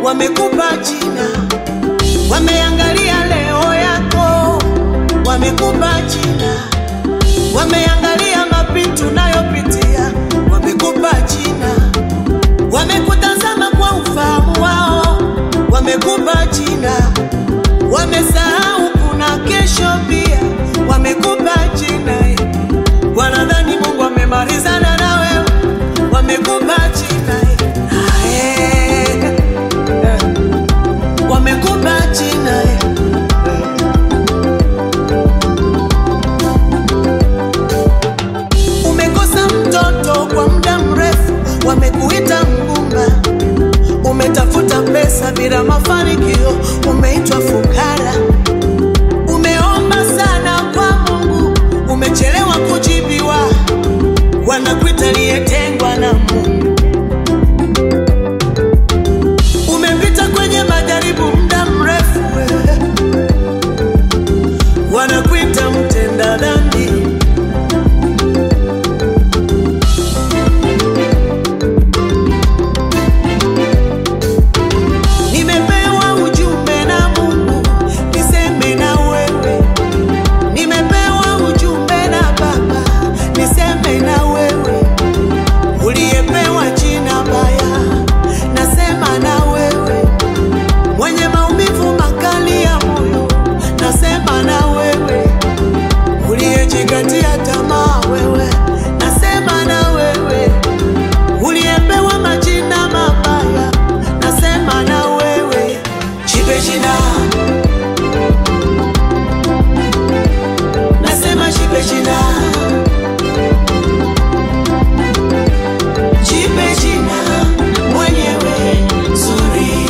wamekupa jina, wameangalia leo yako, wamekupa jina, wameangalia mapito unayopitia, wamekupa jina, wamekutazama kwa ufahamu wao, wamekupa jina, wamesahau kuna kesho pia, wamekupa jina, wanadhani Mungu amemalizana na wewe, wamekupa jina, ae, eh, wamekupa jina, umekosa mtoto kwa muda mrefu, wamekuita mgumba umetafuta pesa bila mafanikio, umeitwa fukara. Umeomba sana kwa Mungu, umechelewa kujibiwa, wanakuita aliyetengwa na Mungu. Umepita kwenye majaribu muda mrefu, wewe. wanakuita mtenda dhambi. Nimepewa ujumbe na Mungu niseme na wewe, nimepewa ujumbe na Baba niseme na wewe, uliyepewa jina baya, nasema na wewe, mwenye maumivu makali ya moyo, nasema na wewe, uliyejikatia tamaa wewe, nasema na wewe, uliyepewa majina mabaya, nasema na wewe, jipe jina, nasema jipe jina, jipe jina mwenyewe zuri,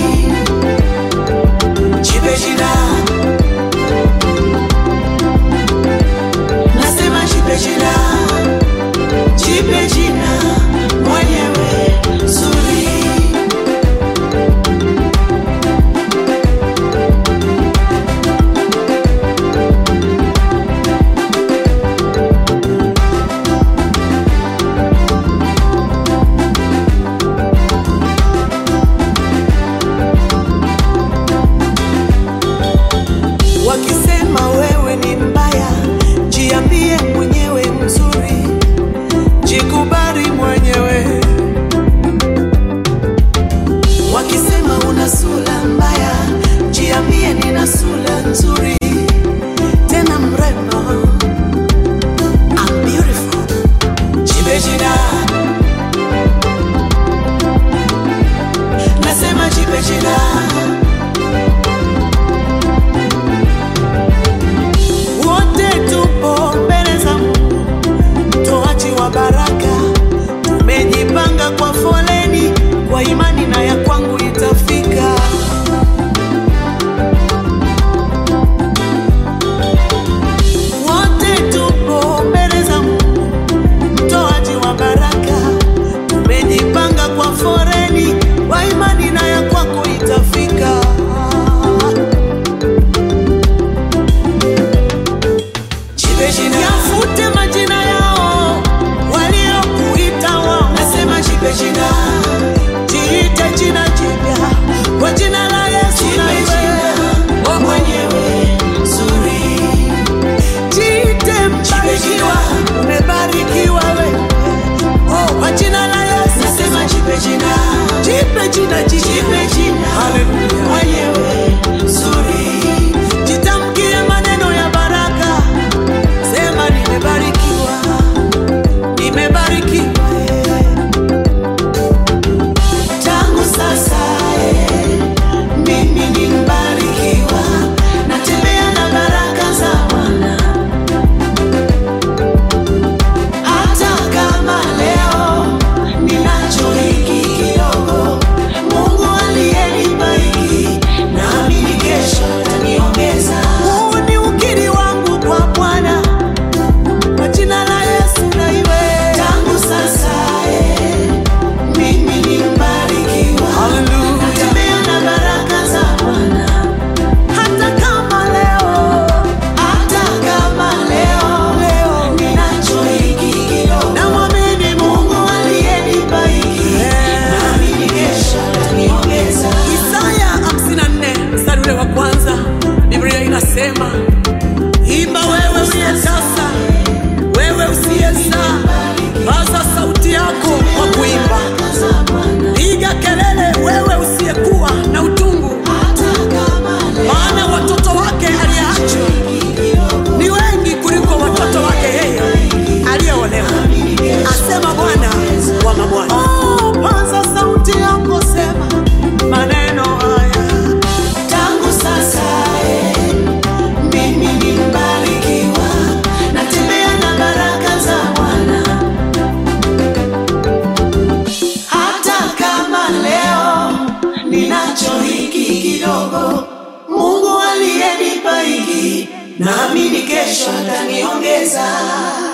jipe jina, nasema jipe jina, jipe jina mwenyewe zuri. Wakisema wewe ni mbaya, jiambie mwenyewe mzuri, jikubali mwenyewe. Wakisema una sura mbaya, jiambie nina sura nzuri, tena mrembo. I'm beautiful. Jipe jina, nasema jipe jina. wote tupo mbele za Mungu, mtoaji wa baraka. Tumejipanga kwa foleni, kwa imani na ya kwangu itafika. Wote tupo mbele za Mungu, mtoaji wa baraka. Tumejipanga kwa foleni, kwa imani na ya kwako itafika. Jipe jina, yafute majina yao waliokuita wao. Nasema jipe jina, jiite jina jipya kwa jina la Yesu. Jipe jina mwenyewe nzuri, jiite mbarikiwa, umebarikiwa wewe oh, kwa jina la Yesu. Nasema jipe jina, jipe jina, jipe jina mwenyewe nzuri, jitamkie maneno ya baraka Sema nimebarikiwa, nimebarikiwa eh. Tangu sasa eh, mimi ni mbarikiwa, natembea na baraka za Bwana. Hata kama leo ninacho hiki kidogo, Mungu aliyenibariki ninacho hiki kidogo. Mungu aliyenipa hiki, naamini kesho ataniongeza.